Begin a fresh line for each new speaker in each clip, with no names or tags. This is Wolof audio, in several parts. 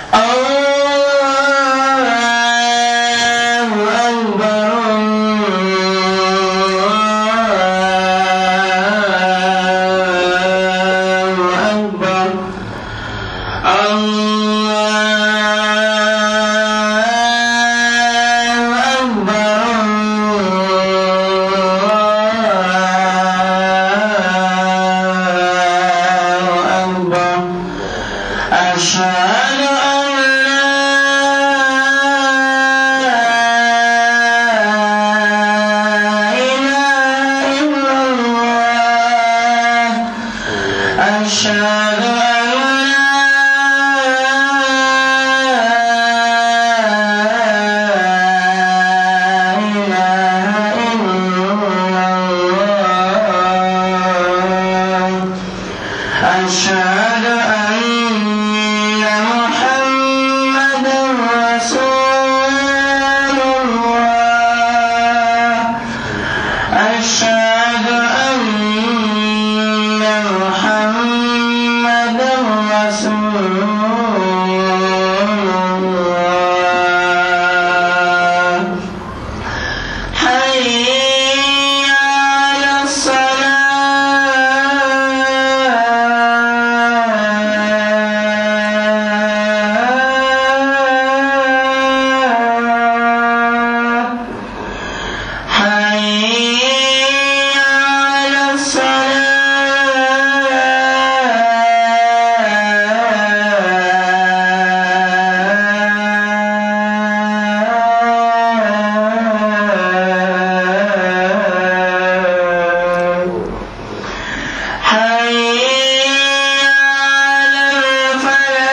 أشهد أن لا إله إلا الله أشهد أن لا إله إلا الله أشهد أن محمدا رسول الله أشهد أن محمدا رسول الله حي على الصلاة حي على الصلاة حي على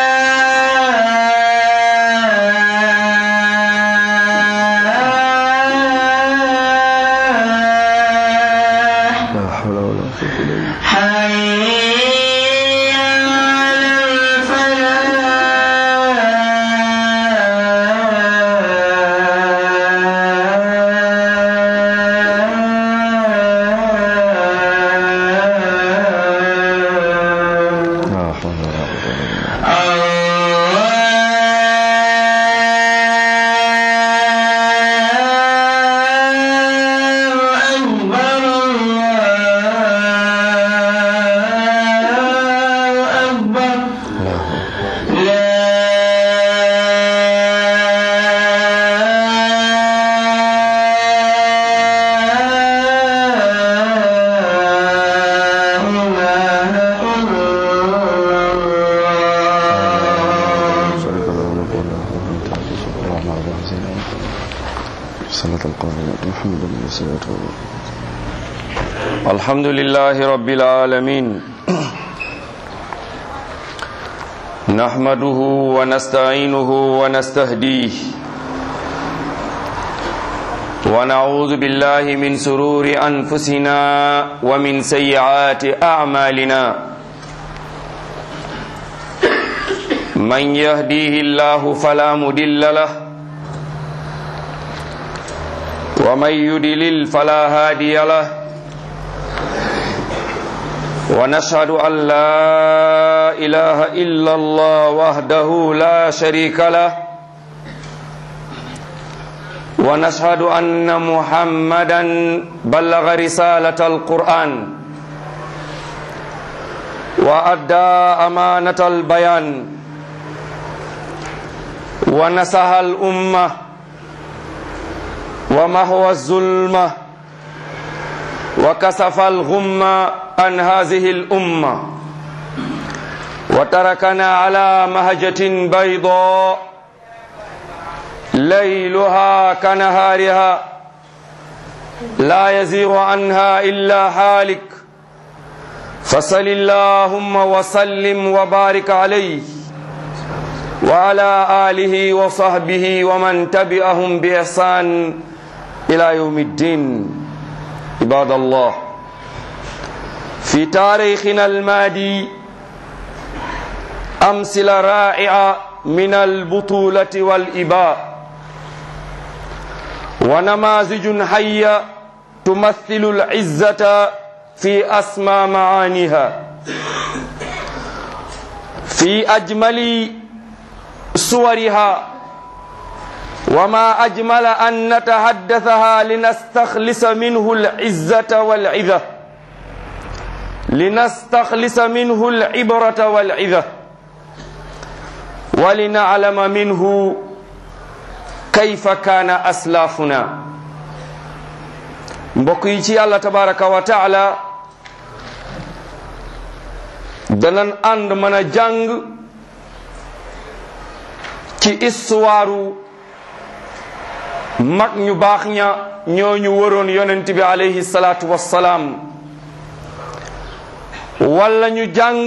الفلاح
لا حول ولا قوة إلا بالله
حي على الفلاح
لا حول ولا قوة إلا بالله لا حول شريك له له قول له من تعجز الرحمن الرحيم صلاة القائل محمد بن سيئة
الحمد لله رب العالمين نحمده ونستعينه ونستهديه ونعوذ بالله من سرور أنفسنا ومن سيئات أعمالنا من يهديه الله فلا مدل له ومن يدلل فلا هادي له ونشهد أن لا إله إلا الله وحده لا شريك له ونشهد أن محمدا بلغ رسالة القرآن وأدى أمانة البيان ونصح الأمة ومهوى الظلمة وكسف الغمة عن هذه الأمة وتركنا على مهجة بيضاء ليلها كنهارها لا يزيغ عنها إلا حالك فصل اللهم وسلم وبارك عليه وعلى آله وصحبه ومن تبعهم بإحسان إلى يوم الدين عباد الله في تاريخنا المادي أمثلة رائعة من البطولة والإباء ونماذج حية تمثل العزة في أسمى معانيها في أجمل صورها وما أجمل أن نتحدثها لنستخلص منه العزة والعظة لنستخلص منه العبرة والعظة ولنعلم منه كيف كان أسلافنا mbokk yi ci yàlla tabaraka wa taala danan ànd mën a jàng ci istuwaaru mag ñu baax ña ñooñu waroon yonent bi alayhi salaatu wassalaam walla ñu jàng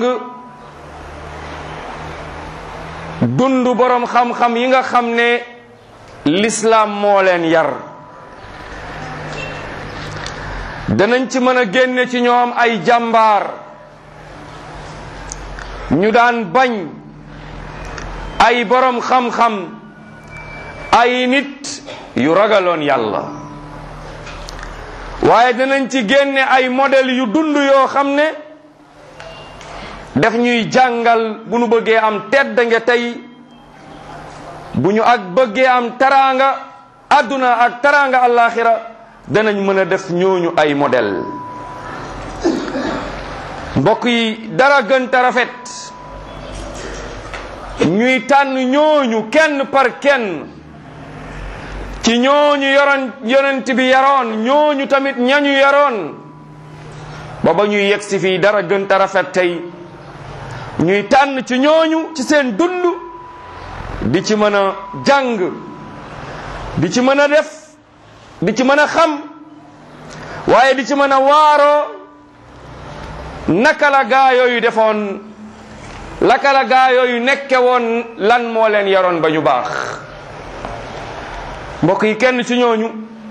dund boroom xam-xam yi nga xam ne lislaam moo leen yar danañ ci mën a génne ci ñoom ay jàmbaar ñu daan bañ ay boroom xam-xam ay nit yu ragaloon yàlla waaye danañ ci génne ay modèle yu dund yoo xam ne daf ñuy jàngal bu ñu bëggee am tedd nga tey bu ñu ak bëggee am taraanga àdduna ak taraanga àllaaxira danañ mën a def ñooñu ay modèle mbokk yi dara gën ta rafet ñuy tànn ñooñu kenn par kenn ci ñooñu yoroon yonent bi yaroon ñooñu tamit ñañu yaroon ba ba ñuy yegg si fii dara gën ta rafet tey ñuy tànn ci ñooñu ci seen dund di ci mën a jàng di ci mën a def di ci mën a xam waaye di ci mën a waaroo naka la gaa yooyu defoon naka la gaa yooyu nekke woon lan moo leen yaroon ba ñu baax mbokk yi kenn ci ñooñu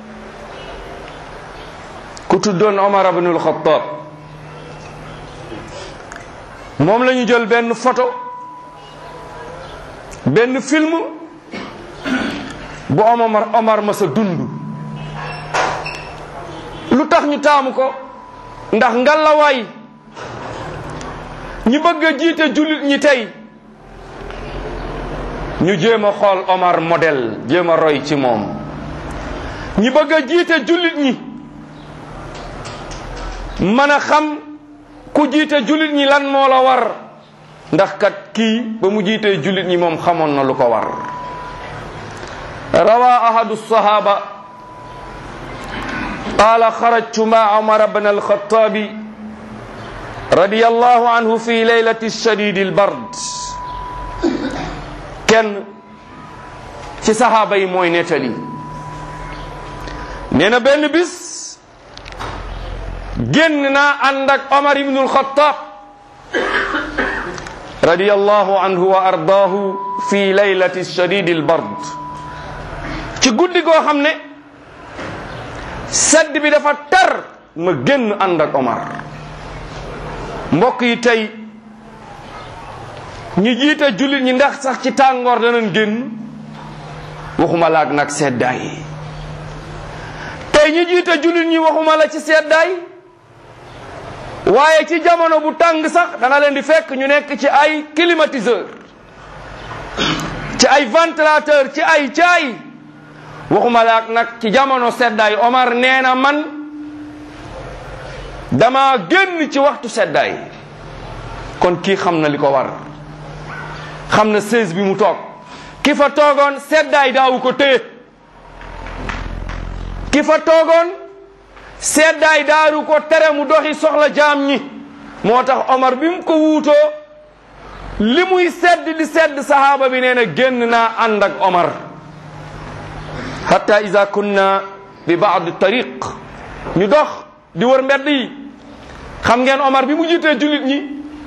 ku tuddoon Omar ibnul Xattaab moom la ñu jël benn photo benn film bu Omar Omar ma sa dund lu tax ñu taamu ko ndax ngalawaay ñi bëgg a jiite jullit ñi tey ñu jéem a xool Omar modèle jéem a roy ci moom ñi bëgg a jiite jullit ñi mën a xam ku jiite jullit ñi lan moo la war ndax kat kii ba mu jiitee jullit ñi moom xamoon na lu ko war rawa ahadu sahaba qala xarajtu ma umar bn alxatabi radi allahu anhu fi leylati shadidi albard kenn ci sahaaba yi mooy nettali nee na benn bis génn naa ànd ak omar ibnu alxatab radi allahu anhu wa ardaahu fi leylati shadidi albard ci guddi goo xam ne sedd bi dafa tar ma génn ànd ak Omar mbokk yi tey ñi jiite jullit ñi ndax sax ci tàngoor danañ génn waxuma la ak nag seddaay tey ñi jiite jullit ñi waxuma la ci seddaay waaye ci jamono bu tàng sax dana leen di fekk ñu nekk ci ay climatiseur ci ay ventilateur ci ay caay waxuma la ak nag ci jamono seddaay Omar nee na man dama génn ci waxtu seddaay kon kii xam na li ko war xam na sées bi mu toog ki fa toogoon seddaay daawu ko téye ki fa toogoon seddaay daaru ko tere mu doxi soxla jaam ñi moo tax Omar bi mu ko wuutoo li muy sedd di sedd sahaaba bi nee na génn naa ànd ak Omar hatta ida kunna bi baadi tariq ñu dox di wër mbedd yi xam ngeen Omar bi mu jiitee jullit ñi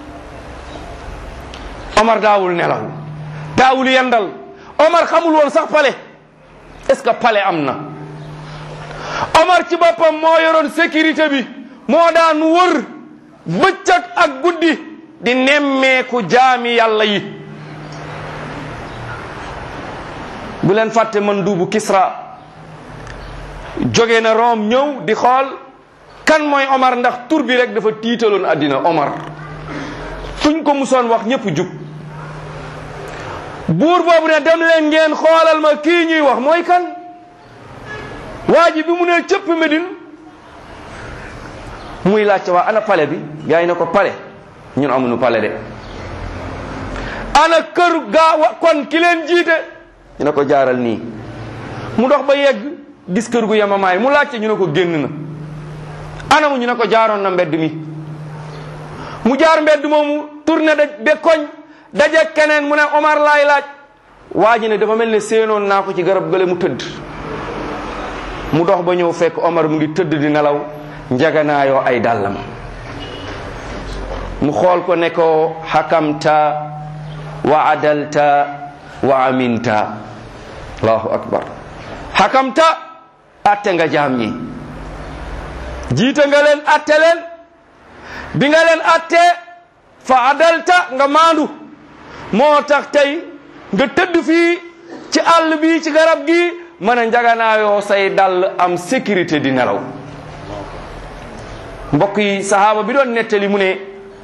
Omar daawul nelaw daawul yendal Omar xamul woon sax pale est-ce que pale am na Omar ci boppam moo yoroon sécurité bi moo daan wër bëccëg ak guddi di nemmeeku jaami yàlla yi bu leen fàtte man duubu Kisra jóge na Rome ñëw di xool kan mooy Omar ndax tur bi rek dafa tiitaloon àddina Omar fuñ ko musoon wax ñëpp jug buur boobu ne dem leen ngeen xoolal ma kii ñuy wax mooy kan waa ji bi mu ne cëpp Medine muy laajte waa ana pale bi gaa yi ne ko pale ñun amuñu pale de ana kër gaa wa kon ki leen jiite ñu ne ko jaaral nii mu dox ba yegg gis kër gu yemamaay mu laajte ñu ne ko génn na anamu ñu ne ko jaaroon na mbedd mi mu jaar mbedd moomu tourné da be koñ daje keneen mu ne Omar laay laaj waa ji ne dafa mel ne séenoon naa ko ci garab gële mu tëdd mu dox ba ñëw fekk Omar mu ngi tëdd di nelaw njaganaayoo ay dàllam mu xool ko ne ko xakamta wa adalta wa aminta allahu akbar xakamta atte nga jaam ñi jiite nga leen atte leen bi nga leen atte fa adalta nga maandu moo tax tey nga tëdd fii ci àll bi ci garab gi mën a njaganaayoo say dàll am sécurité di nelaw mbokk yi sahaaba bi doon nettali mu ne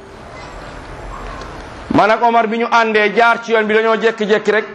man ak Omar bi ñu àndee jaar ci yoon bi dañoo jekki-jekki rek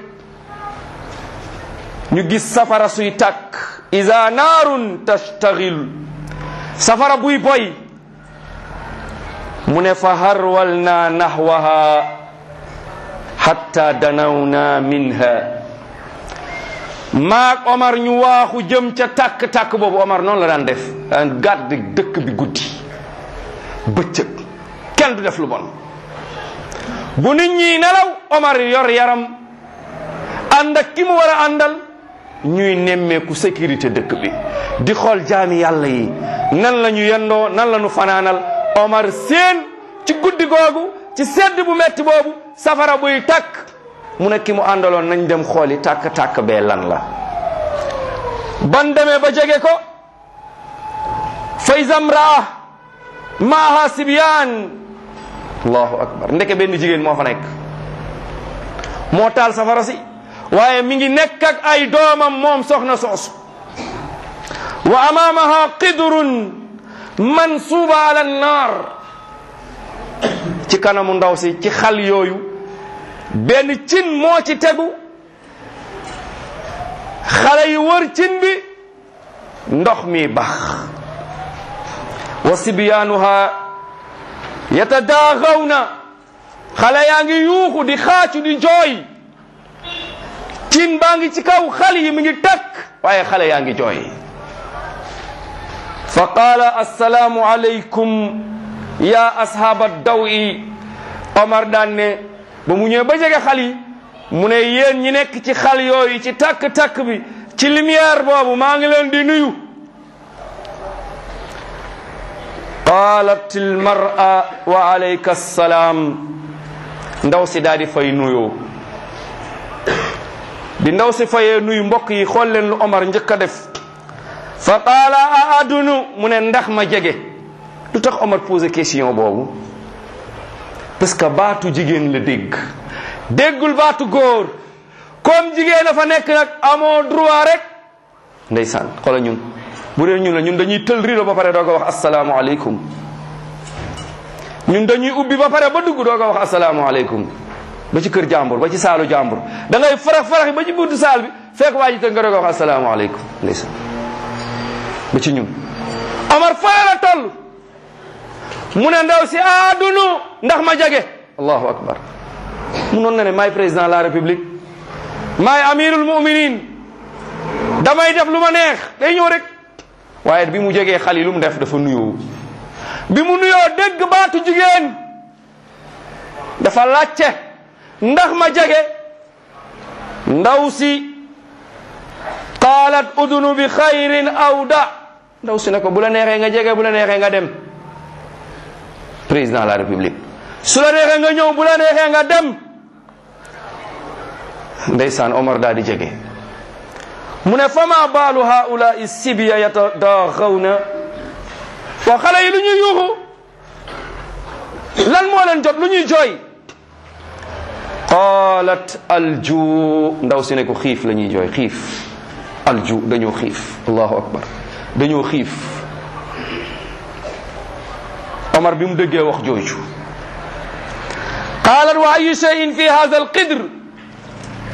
ñu gis safara suy tàkk iza naarun tastaghil safara buy boy mu ne fa harwalna nahwaha hatta danawna minha maak Omar ñu waaxu jëm ca tàkk-tàkk boobu Omar noonu la daan def daan gàdd dëkk bi guddi bëccëg kenn du def lu bon bu nit ñi nelaw Omar yor yaram ànd ak ki mu war a àndal ñuy nemmeeku sécurité dëkk bi di xool jaami yàlla yi nan la ñu yendoo nan la ñu fanaanal Omar seen ci guddi googu ci sedd bu metti boobu safara buy tàkk mu ne ki mu àndaloon nañ dem xooli tàkk-tàkk bee lan la ban demee ba jege ko fay zamraa maaha sibyaan allahu akbar ndeke benn jigéen moo fa nekk moo taal safara si waaye mi ngi nekk ak ay doomam moom soxna soosu wa amaamaha qidrun mansuuba ala nnaar ci kanamu ndaw si ci xal yooyu benn cin moo ci tegu xale yi wër cin bi ndox mi bax wa sibyaanuha yatadaagawna xale yaa ngi yuuxu di xaacu di jooy cin baa ngi ci kaw xale yi mi ngi takk waaye xale yaa ngi jooy fa qaala assalaamu alaykum ya ashaaba dawi omar daan ne ba mu ñëwee ba jege xal yi mu ne yéen ñi nekk ci xal yooyu ci takk-takk bi ci lumière boobu maa ngi leen di nuyu qaalat almar'a wa alayka assalaam ndaw si daal di fay nuyoo bi ndaw si fayee nuyu mbokk yi xool leen lu Omar njëkk a def fa qaala a adunu mu ne ndax ma jege lu tax Omar posé question boobu parce que baatu jigéen la dégg déggul baatu góor comme jigéen a fa nekk nag amoo droit rek ndeysaan xoola ñun bu dee ñun la ñun dañuy tël rido ba pare doo ko wax asalaamualeykum ñun dañuy ubbi ba pare ba dugg doo ko wax asalaamualeykum ba ci kër jàmbur ba ci saalu jàmbur da ngay farax farax ba ci buntu saal bi fekk waa ji tënk nga doo ko wax asalaamualeykum ndeysaan ba ci ñun Omar faa la toll mu ne ndaw si aadunu ndax ma jage allahu akbar mu noon na ne maay président de la république maay amirul muminin damay def lu ma neex day ñëw rek waaye bi mu jegee xal yi lu mu def dafa nuyoo bi mu nuyoo dégg baatu jigéen dafa làcce ndax ma jege ndaw si qaalat udunu bi xayrin aw da ndaw si ne ko bu la neexee nga jege bu la neexee nga dem président de la république su la neexee nga ñëw bu la neexee nga dem ndeysaan Omar daal di jege mu ne fama baalu haulai sibya yatadaxawna waa xale yi lu ñuy yuuxu lan moo leen jot lu ñuy jooy qalat alju ndaw si ne ko xiif la ñuy jooy xiif alju dañoo xiif allahu akbar dañoo xiif Omar bi mu déggee wax jooju qaalat wa ayu cheyin fi hada alqidr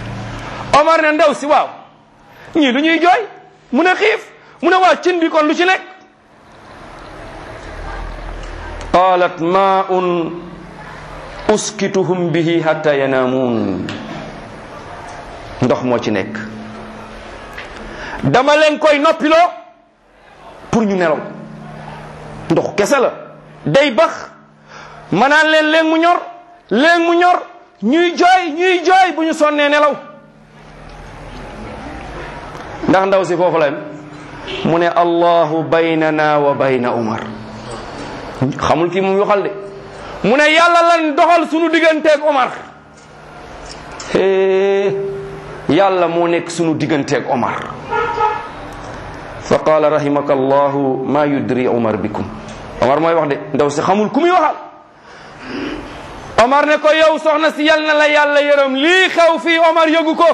Omar ne ndaw si waaw ñii lu ñuy jooy mu ne xiif mu ne waa cin bi kon lu ci nekk qalat maun uskituhum bihi hatta yanaamuun ndox moo ci nekk dama leen koy noppiloo pour ñu nelaw ndox kese la day bax ma naan leen leen mu ñor leen mu ñor ñuy jooy ñuy jooy bu ñu sonnee nelaw ndax ndaw si foofu la mu ne allahu baynana wa bayna umar xamul kii moom waxal de mu ne yàlla lan doxal sunu digganteeg Omar hee yàlla moo nekk sunu digganteeg Omar fa qaala rahimaka allahu ma yudri Omar bikum Omar mooy wax de ndaw si xamul ku muy waxal Omar ne ko yow soxna si yal na la yàlla yërëm lii xew fii Omar yëgu ko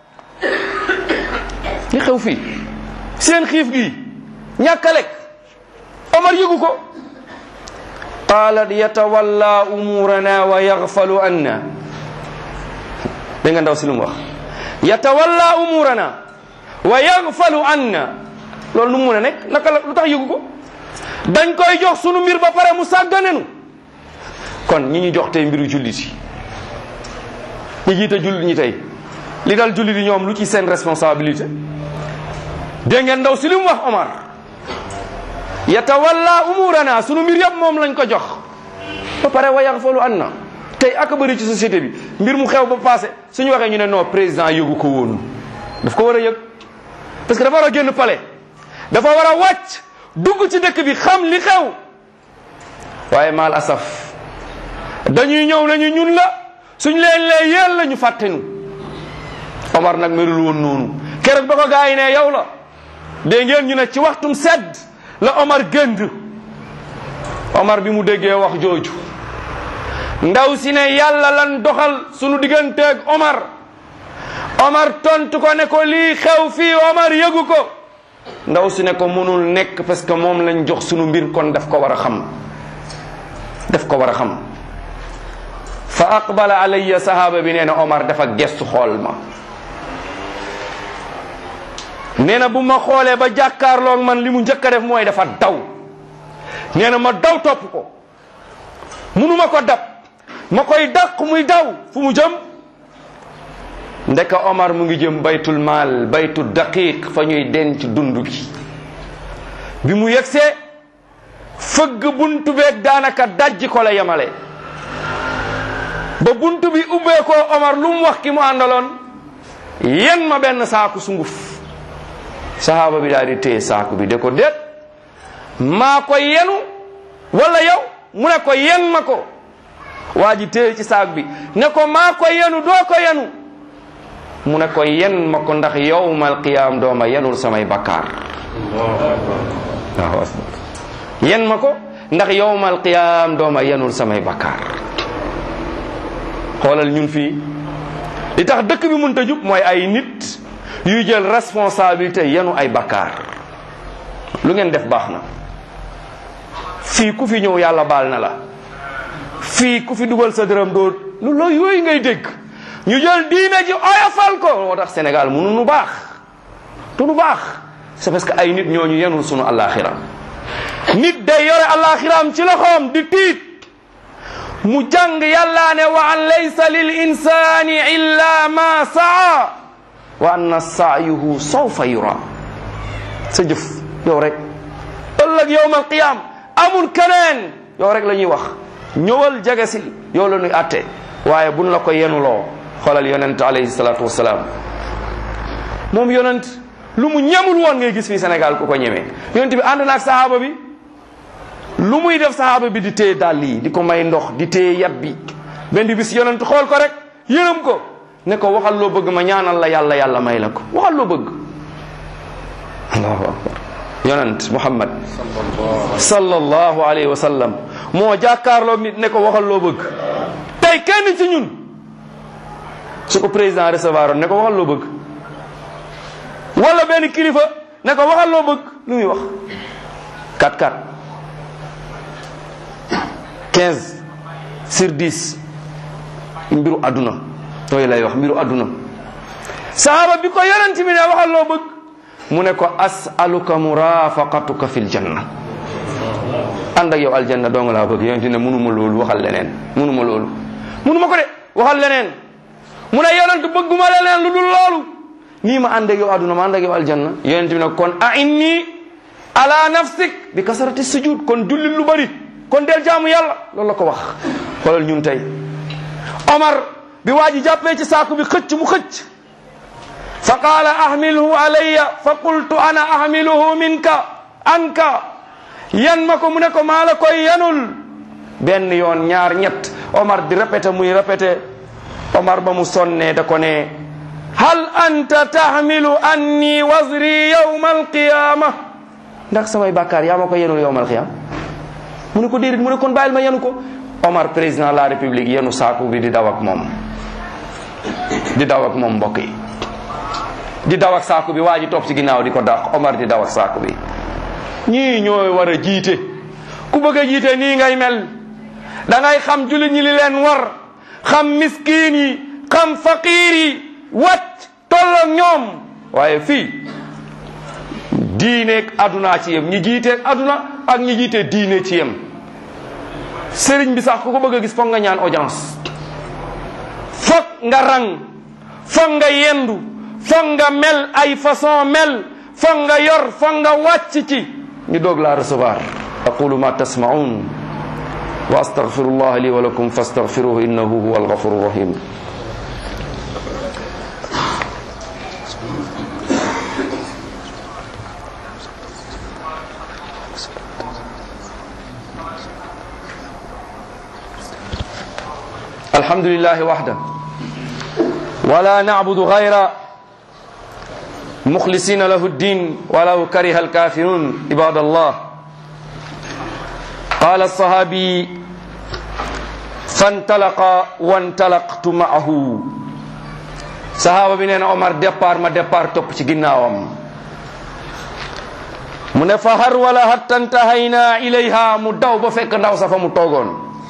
li xew fii seen xiif gi ñàkk a lekk Omar yëgu ko qaalat yatawalla umurana wa yaxfalu anna dégg nga ndaw si lu mu wax yatawalla umurana wa yaxfalu anna loolu nu mu mun a nekk naka la lu tax yëgu ko dañ koy jox sunu mbir ba pare mu sàgganenu kon ñi ñu jox tey mbiru jullit yi ñi jiite jullit ñi tey li dal jullit yi ñoom lu ci seen responsabilité dégg ngeen ndaw si li mu wax Omar yatawalla umurana sunu mbir yëpp moom lañ ko jox ba pare wa yaxfalu anna tey ak bëri ci société bi mbir mu xew ba passé suñu waxee ñu ne non président yëgu ko woon daf ko war a yëg parce que dafa war a génn palais dafa war a wàcc dugg ci dëkk bi xam li xew waaye maal asaf dañuy ñëw nañu ñun la suñ leen lee yéen la ñu fàttenu Omar nag melul woon noonu keroog ba ko gaa yi ne yow la dégg ngeen ñu ne ci waxtum sedd la Omar gënd Omar bi mu déggee wax jooju ndaw si ne yàlla lan doxal sunu digganteeg Omar Omar tontu ko ne ko lii xew fii Omar yëgu ko ndaw si ne ko mënul nekk parce que moom lañ jox sunu mbir kon daf ko war a xam daf ko war a xam fa aqbala alayya sahaaba bi nee na Omar dafa gestu xool ma nee na bu ma xoolee ba jàkkaarloog man li mu njëkk a def mooy dafa daw nee na ma daw topp ko munuma ko dab ma koy dàq muy daw fu mu jëm ndeka Omar mu ngi jëm baytul maal baytu daqiq fa ñuy denc dund gi bi mu yegsee fëgg buntu beeg daanaka dajji ko la yemale ba buntu bi ubbee ko Omar lu mu wax ki mu àndaloon yen ma benn saaku sunguf sahaaba bi daal di téye saaku bi de ko déet maa ko yenu wala yow mu ne ko yen ma ko waa ji téye ci saak bi ne ko maa ko yenu doo ko yenu mu ne ko yen ma ko ndax yowmal qiyaam dooma yenul samay bakkaar waaw yen ma ko ndax yowmal qiyaam dooma yenul samay bakkaar xoolal ñun fii li tax dëkk bi mënta jub mooy ay nit yuy jël responsabilité yenu ay bakkaar lu ngeen def baax na fii ku fi ñëw yàlla baal na la fii ku fi dugal sa dërëm doo lu la yooyu ngay dégg ñu jël diine ji oyofal ko moo tax Sénégal mënu nu baax du nu baax c'est parce que ay nit ñooñu yenul sunu alaxira nit day yore alaxiraam ci loxoom di tiit mu jàng yàlla ne wa an laysa lil insani illa ma saa wa anna saayuhu sawfa yura sa jëf yow rek ëllëg yowmal qiyam amul keneen yow rek la ñuy wax ñëwal jege si yow la ñuy atte waaye buñ la ko yenuloo xoolal yonent alayhi salaatu wasalaam moom yonent lu mu ñemul woon ngay gis fii Sénégal ku ko ñemee yonent bi ànd na ak sahaaba bi lu muy def sahaaba bi di téye dàll yi di ko may ndox di téye yat bi benn bis yonent xool ko rek yërëm ko ne ko waxal loo bëgg ma ñaanal la yàlla yàlla may la ko waxal loo bëgg allahu akbar yonent muhammad sallallahu alayhi wa sallam moo jàkkaarloog nit ne ko waxal loo bëgg tey kenn ci ñun su ko président recevoir oon ne ko waxal loo bëgg wala benn kilifa ne ko waxal loo bëgg lu muy wax 4 4 15 sur 10 mbiru àdduna yooyu lay wax mbiru àdduna sahaaba bi ko yonent bi ne waxal loo bëgg mu ne ko asaluka murafaqatuka fil janna ànd ak yow aljanna dong laa bëgg yonent ne munuma loolu waxal leneen munuma loolu munuma ko de waxal leneen mu ne yonent bëgguma leneen lu dul loolu nii ma ànd ak yow àdduna ma ànd ak yow aljanna yonent bi ne kon a inni ala nafsik bi kasarati sujud kon jullit lu bari kon del jaamu yàlla loolu la ko wax xoolal ñun tey Omar bi waa ji jàppee ci saaku bi xëcc mu xëcc fa qaala ahmilhu alayya fa qultu ana ahmiluhu minka anka yan ma ko mu ne ko maa la koy yanul benn yoon ñaar ñett Omar di répété muy répété Omar ba mu sonnee da ko ne hal anta tahmilu anni wazri yawma alqiyama ndax samay bàkkaar yaa ma ko yenul yawma alqiyama mu ne ko déedéet mu ne kon bàyyil ma yenu ko Omar président de la république yenu saaku bi di daw ak moom di daw ak moom mbokk yi di daw ak saaku bi waa ji topp ci ginnaaw di ko dàq Omar di daw ak saaku bi ñii ñooy war a jiite ku bëgg a jiite nii ngay mel da ngay xam jullit ñi li leen war xam miskiin yi xam faqiir yi wàcc tolloog ñoom waaye fii diineeg aduna ci yem ñi jiiteeg aduna ak ñi jiite diine ci yem sëriñ bi sax ku ko bëgg a gis foog nga ñaan audience foog nga rang foog nga yendu foog nga mel ay façon mel foog nga yor foog nga wàcc ci ñu doog laa recevoir aqulu ma tasmaun wa astaghfirullah li wa lakum fastaghfiruhu innahu huwa alghafuru rahim الحمد لله وحده ولا نعبد غير مخلصين له الدين ولو كره الكافرون عباد الله قال الصحابي فانطلق وانطلقت معه صحابة بنين عمر ديبار ما ديبار توب ci ginnaawam mu ne fa har wala hatta intahayna ilayha mu daw ba fekk ndaw sa fa mu toogoon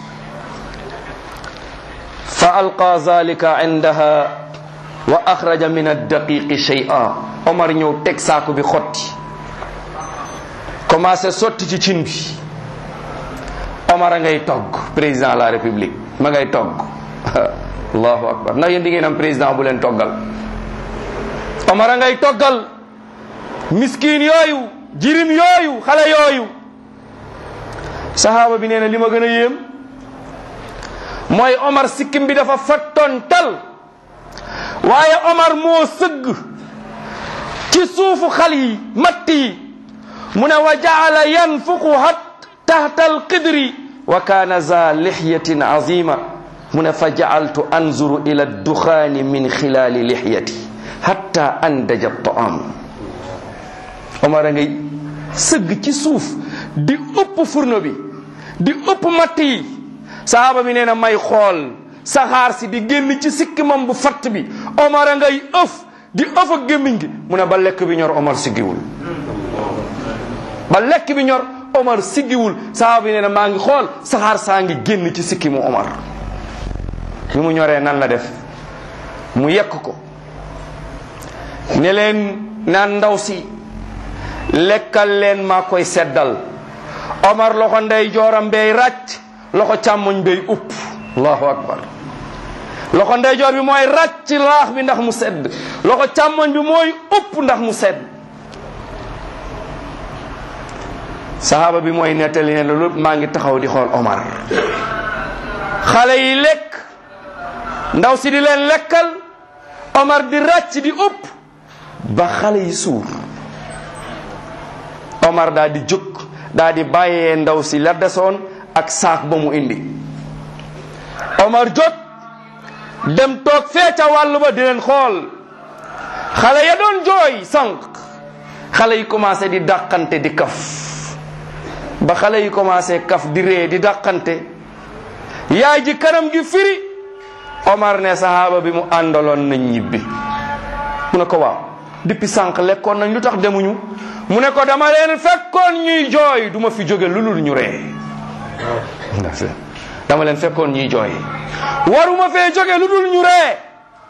fa alqa zalika indaha wa axraja min addaqiqi shay'a omar ñëw teg saaku bi xotti commencé sotti ci cin bi omar a ngay togg président de la république ma ngay togg allahu akbar ndax yéen di ngeen am président bu leen toggal omar a ngay toggal miskin yooyu jirim yooyu xale yooyu sahaaba bi nee na li ma gën a yéem mooy Omar sikkim bi dafa fattoon tal waaye Omar moo sëgg ci suufu xal yi matt yi mu ne wa jaala yanfuqu hat tahta alqidri wa kaana za lixyatin azima mu ne fa jaaltu anzuru ila adduxaani min xilaali lixyati hatta andaja taam Omar a ngay sëgg ci suuf di ëpp furno bi di ëpp matt yi sahaaba bi nee na may xool saxaar si di génn ci sikkimam bu fatt bi Omar a ngay ëf di ëf ak gémmiñ gi mu ne ba lekk bi ñor Omar siggiwul ba lekk bi ñor Omar siggiwul sahaaba bi nee na maa ngi xool saxaar saa ngi génn ci sikkimu Omar bi mu ñoree nan la def mu yekk ko ne leen naan ndaw si lekkal leen maa koy seddal Omar loxo ndey jooram bay ràcc loxo càmmoñ bay upp allahu akbar loxo ndeyjoor bi mooy ràcc laax bi ndax mu sedd loxo càmmoñ bi mooy upp ndax mu sedd sahaaba bi mooy nettali ne loolu maa ngi taxaw di xool Omar xale yi lekk ndaw si di leen lekkal Omar di ràcc di upp ba xale yi suur Omar daa di jóg daa di bàyyee ndaw si la desoon ak saak ba mu indi Omar jóg dem toog fee ca wàll ba di leen xool xale ya doon jooy sànq xale yi commencé di dàqante di kaf ba xale yi commencé kaf di ree di dàqante yaay ji kanam gi firi Omar ne sahaaba bi mu àndaloon nañ ñibbi mu ne ko waaw depuis sànq lekkoon nañ lu tax demuñu mu ne ko dama leen fekkoon ñuy jooy duma fi jóge lu lul ñu ree dama leen fekkoon ñuy jooy waruma fee jóge lu dul ñu ree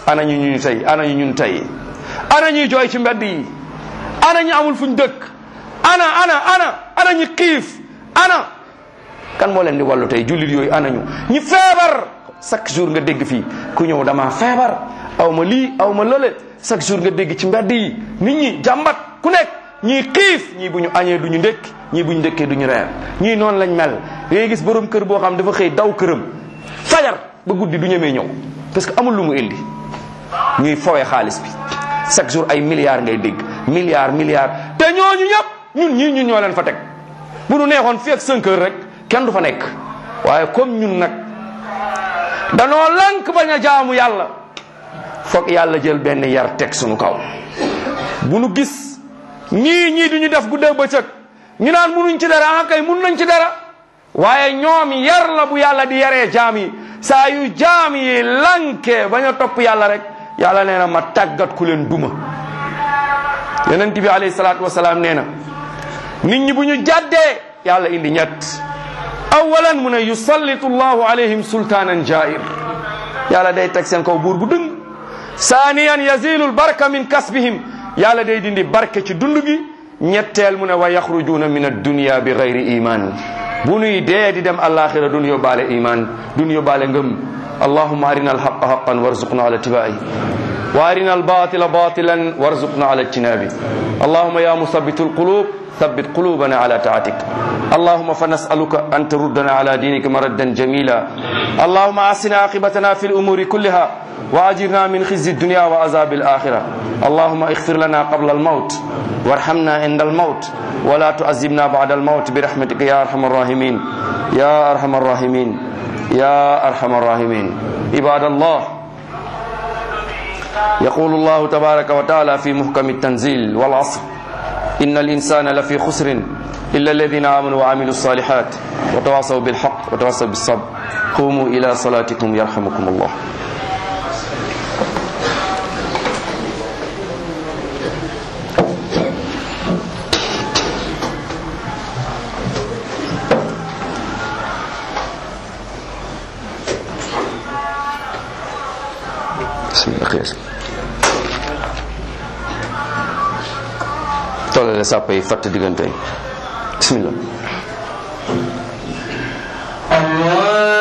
ana ñu ñu tey ana ñu ñun tey ana ñuy jooy ci mbedd yi ana ñu amul fuñ dëkk ana ana ana ana ñi xiif ana kan moo leen di wàllu tey jullit yooyu ana ñu ñi feebar chaque jour nga dégg fii ku ñëw dama feebar aw ma lii aw ma lële chaque jour nga dégg ci mbedd yi nit ñi jàmbat ku nekk ñii xiif ñii bu ñu añee du ñu ndékki ñii bu ñu ndékkee du ñu reer ñii noonu lañ mel da ngay gis borom kër boo xam dafa xëy daw këram fajar ba guddi du ñemee ñëw parce que amul lu mu indi ñuy fowee xaalis bi chaque jour ay milliards ngay dégg milliards milliards te ñooñu ñëpp ñun ñii ñun ñoo leen fa teg bu nu neexoon fii ak 5 heures rek kenn du fa nekk waaye comme ñun nag danoo lank bañ a jaamu yàlla foog yàlla jël benn yar teg sunu kaw bu nu gis ñii ñii du ñu def guddee bëccëg ñu naan munuñ ci dara ah kay mun nañ ci dara waaye ñoom yar la bu yàlla di yaree jaam yi saa yu jaam yi lankee bañ a topp yàlla rek yàlla nee na ma tàggat ku leen duma yonent bi alayhi salaatu wasalaam nee na nit ñi bu ñu jàddee yàlla indi ñett awalan mu ne yusallitu llahu alayhim sultaanan jair yàlla day teg seen kaw buur bu dëng saaniyan yazilu lbarka min kasbihim yàlla day dindi barke ci dund gi ñetteel mu ne wa yaxrujuuna min addunia bi gayri iman bu nuy dee di dem alaxira dun yóbbaale iman dun yóbbaale ngëm allahuma arina alhaqa haqan warzuqna ala tibai wa arina albatila batilan warzuqna ala ijtinabi allahuma ya musabitu alqulub ثبت قلوبنا على طاعتك اللهم فنسألك أن تردنا على دينك مردا جميلا اللهم أحسنا عاقبتنا في الأمور كلها وأجرنا من خزي الدنيا وعذاب الآخرة اللهم اغفر لنا قبل الموت وارحمنا عند الموت ولا تعذبنا بعد الموت برحمتك يا أرحم الراحمين يا أرحم الراحمين يا أرحم الراحمين عباد الله يقول الله تبارك وتعالى في محكم التنزيل والعصر إن الإنسان لفي خسر إلا الذين آمنوا وعملوا الصالحات وتواصوا بالحق وتواصوا بالصبر قوموا إلى صلاتكم يرحمكم الله بسم الله خير tollale sàpp yi fatt diggante yi bismillah
الله